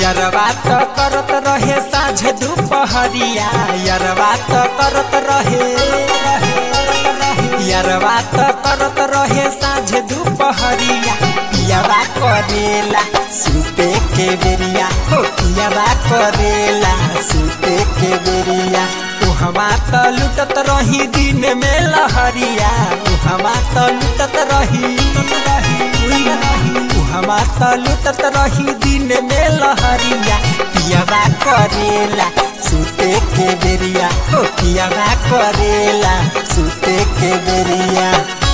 यरवा त करत रहे साँझ दुपहरिया यरवा त करत रहे यरवा त करत रहे साँझ दुपहरिया पियावा करेला सुते के बेरिया हो पियावा करेला सुते के बेरिया उहवा त लुटत रही दिन में लहरिया उहवा त लुटत रही उहवा त लुटत रही दिन में लहरिया पियावा करेला सुते के बेरिया हो पियावा करेला सुते के बेरिया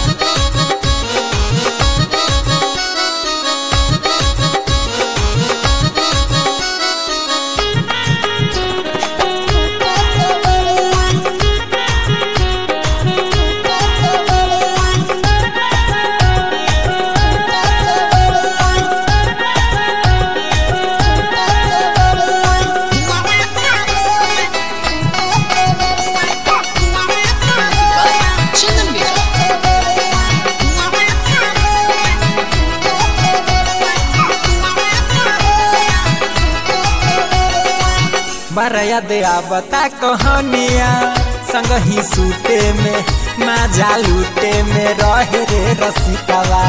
Chandan Bira. बड़ा याद आवता कहानिया संग ही सूते में माजा लूटे में रहे रे रसिकवा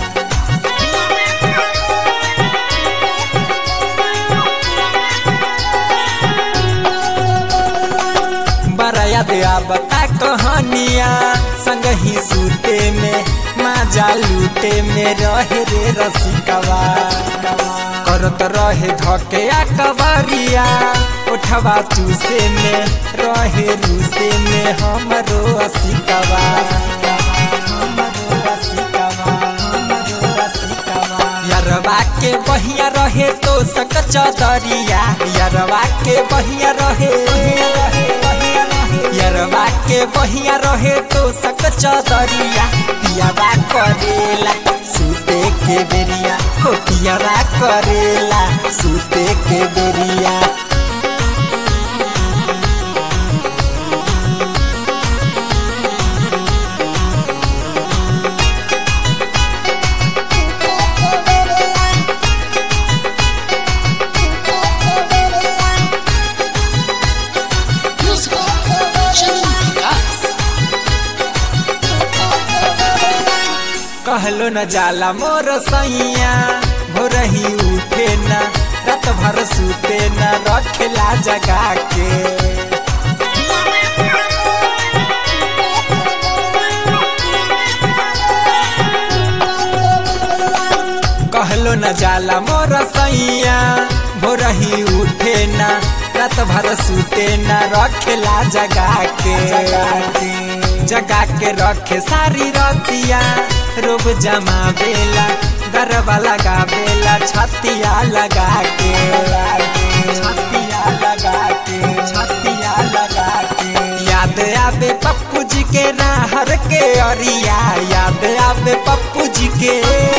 बड़ा याद आवता कहानिया संग ही सूते में माजा लूटे में रहे रे रसिकवा करत रहे धके कवरिया उठवा चूसे में रहे रूसे में हमरो असिकवा हमरो असिकवा, हमरो असिकवा। यरवा के बहिया रहे तो सक चदरिया यरवा के बहिया रहे यरवा के बहिया रहे तो सक चदरिया पियावा करेला सुते के बेरिया हो पियावा करेला सुते के बेरिया Music. Chandan Bira. कहलो न जाला मोर सैया भोर ही उठे न रात भर सुते न रखेला जगा के कहलो न जाला मोर सैया भोर ही उठे न रात भर सुते न रखेला जगा के जगा के रखे सारी रतिया रोब जमा बेला गरबा लगा बेला छतिया लगा के छतिया लगा के छतिया लगा के याद आवे पप्पू जी के राहर के अरिया याद आवे पप्पू जी के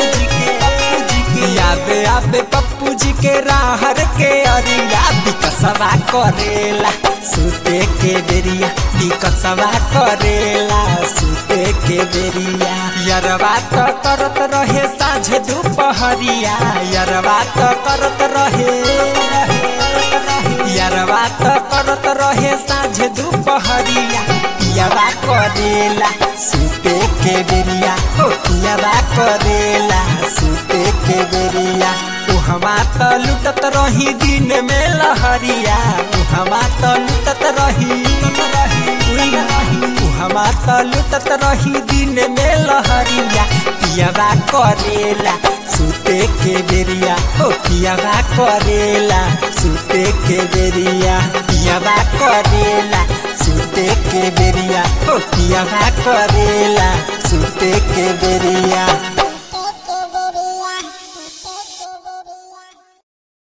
याद आवे पप्पू जी के राहर के अरिया बिकसवा करेला सुते के बेरिया बिकसवा करेला सुते के बेरिया यरवा त करत रहे साँझ दुपहरिया यरवा त करत रहे यरवा त करत रहे साँझ दुपहरिया पियावा करेला सुते के बेरिया हो पियावा करेला सुते के बेरिया उहवा त लुटत रही दिन में लहरिया उहवा त लुटत रही उहवा त लुटत रही दिन में लहरिया पियावा करेला सुते के बेरिया हो पियावा करेला सुते के बेरिया पियावा करेला सुते के बेरिया हो पियावा करेला सुते के बेरिया